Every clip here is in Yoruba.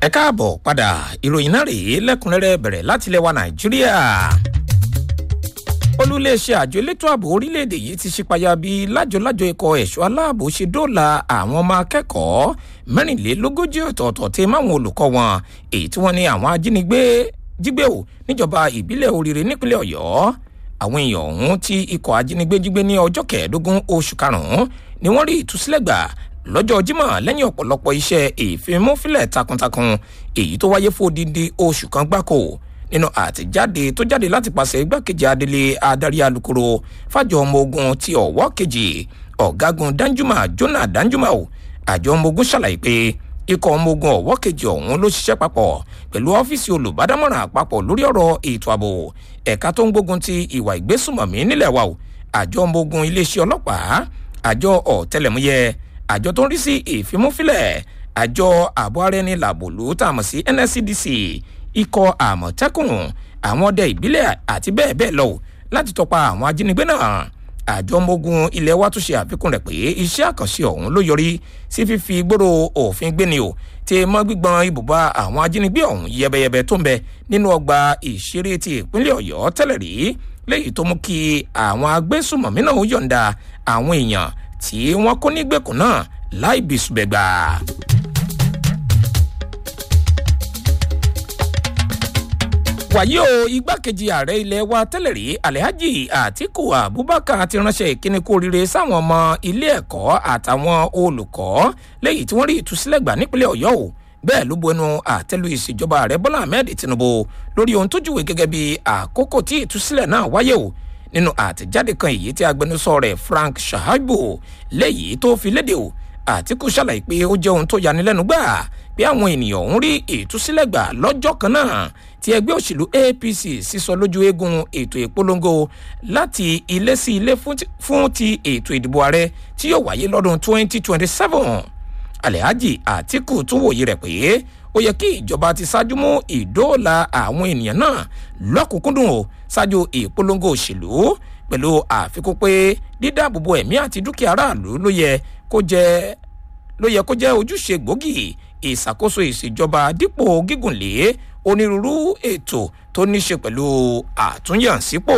ẹ káàbọ̀ padà ìròyìn náà rèé lẹ́kùnrẹ́rẹ́ bẹ̀rẹ̀ láti ilẹ̀ wa nàìjíríà olùléeṣẹ́ àjọ elétò ààbò orílẹ̀-èdè yìí ti ṣípayá bí lájọlájọ ikọ̀ ẹ̀ṣọ́ aláàbò ṣe dóòlà àwọn ọmọ akẹ́kọ̀ọ́ mẹ́rìnlélógójì ọ̀tọ̀ọ̀tọ̀ tí máwọn olùkọ́ wọn èyí tí wọ́n ní àwọn ajínigbé jígbé ò níjọba ìbílẹ̀ oríire nípínlẹ̀ ọ̀yọ́ àwọn èèyàn ọ̀hún tí ikọ̀ ajínigbé jígbé ní ọjọ́ kẹẹ̀ẹ́dógún oṣù karùn-ún ni wọ́n rí ìtúsílẹ̀ gbà lọ́jọ́ jímọ̀ lẹ́yìn ọ̀pọ̀lọpọ̀ iṣẹ́ ìfimúfilẹ̀ takuntakun èyí tó wáyé fún odindi oṣù kan gbáko nínú àtẹ̀jáde tó jáde láti pàṣẹ igbákejì adelé adarí alukoro fàjọ ọmọ ogun ti ọ̀wọ́ kejì ọ̀gágun danjuma jona danjuma o àjọ ọmọ ogun ṣàlàyé pé ikọ̀ ọmọ ogun ọ̀wọ́ kejì ọ̀hún ló ṣiṣẹ́ papọ̀ pẹ̀lú ọ́fíìsì olùbádámọ̀ràn àpapọ̀ lórí ọ̀rọ̀ ètò ààbò ẹ̀ka tó ń gbógun ti ìwà ìgbésùmọ̀mí nílẹ̀ wa o àjọ ọmọ ogun iléeṣẹ́ ọlọ́pàá àjọ ọ̀tẹlẹ̀múyẹ́ àjọ tó ń rí sí ìfimúfilẹ̀ àjọ ààbò ara ẹni làbòlú tá a mọ̀ sí nscdc ikọ̀ àmọ̀tẹ́kùn àwọn ọdẹ ìbílẹ̀ àti bẹ́ẹ̀ bẹ́ẹ̀ lọ láti tọpa àwọn ajínigbé náà àjọ ọmọogun ilẹ̀ wa tún ṣe àfikún rẹ̀ pé iṣẹ́ àkànṣe ọ̀hún ló yọrí sí fífi gbòòrò òfin gbéni o tí mọ́ gbígbọn ibùba àwọn ajínigbé ọ̀hún yẹbẹyẹbẹ tó ń bẹ nínú ọgbà ìṣeré ti ìpínlẹ̀ ọ̀yọ́ tẹ́lẹ̀ rí léyìí tó mú kí àwọn agbésùmọ̀mí náà yọ̀ǹda àwọn èèyàn tí wọ́n kó nígbèkùn náà láì bìsùbẹ̀gbà. wàyí o igbákejì ààrẹ ilé wa tẹ́lẹ̀ rí alhaji atiku abubakar ti ránṣẹ́ ìkíni kú oríire sáwọn ọmọ ilé ẹ̀kọ́ àtàwọn olùkọ́ lẹ́yìn tí wọ́n rí ìtúsílẹ̀ gbà nípínlẹ̀ ọ̀yọ́ o bẹ́ẹ̀ ló bu ẹnu àtẹ́lu ìṣèjọba ààrẹ bọ́lá ahmed tinubu lórí ohun tó júwe gẹ́gẹ́ bí àkókò tí ìtúsílẹ̀ náà wáyé o nínú àtẹ̀jáde kan èyí tí agbẹnusọ rẹ̀ frank shahabu lẹ́yìn tó fi léde o àtìkù ṣàlàyé pé ó jẹ́ ohun tó yanilẹ́nu gbà pé àwọn ènìyàn ọ̀hún rí ìtúsílẹ̀ gbà lọ́jọ́ kan náà tí ẹgbẹ́ òṣèlú apc sísọ lójú eegun ètò ìpolongo láti ilé sí ilé fún ti ètò ìdìbò ààrẹ tí yóò wáyé lọ́dún 2027 alhaji àtìkù tún wòye rẹ̀ pé ó yẹ kí ìjọba ti ṣáájú mú ìdóòlà àwọn ènìyàn náà lọ́kùnkúndùn o ṣáájú ìpolongo òṣèlú pẹ̀lú àfikún pé dídáàbòbò ẹ̀mí àti dúkìá aráàlú ló yẹ kó jẹ́ ló yẹ kó jẹ́ ojúṣe gbòógì ìṣàkóso ìṣèjọba dípò gígùnlé onírúurú ètò tó ní ṣe pẹ̀lú àtúnyànsípò.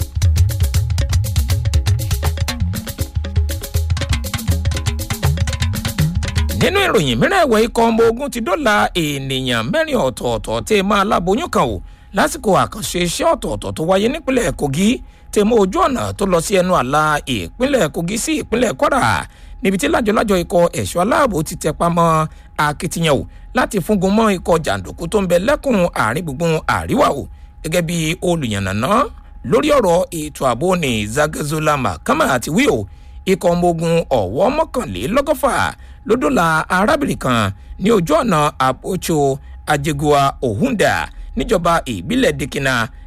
nínú ìròyìn mìíràn ẹ̀wẹ̀ ikọ̀ ọmọ ogun ti dọ́là ènìyàn mẹ́rin ọ̀tọ̀ọ̀tọ̀ tẹ́ máa láboyún kan o lásìkò àkànṣe iṣẹ́ ọ̀tọ̀ọ̀tọ̀ tó wáyé nípínlẹ̀ kogi tẹ́ mọ́ ojú ọ̀nà tó lọ sí ẹnu àlà ìpínlẹ̀ kogi sí ìpínlẹ̀ kwara níbi tí lájọlájọ ikọ̀ ẹ̀ṣọ́ aláàbò ti tẹ pamọ́ akitiyan o láti fúngun mọ́ ikọ̀ jàǹdùkú tó ń bẹ lẹ́kùn àárín gbùngbùn àríwá o gẹ́gẹ́ bí olùyànnàná lórí ọ̀rọ̀ ètò ààbò ní zagazola mahama àti wíò ikọ̀ ọmọ ogun ọ̀wọ́ mọ́kànlélọ́gọ́fà lódòlà arábìnrin kan ní ojú ọ̀nà àpòcho ajégua ohunda níjọba ìbílẹ̀ dikina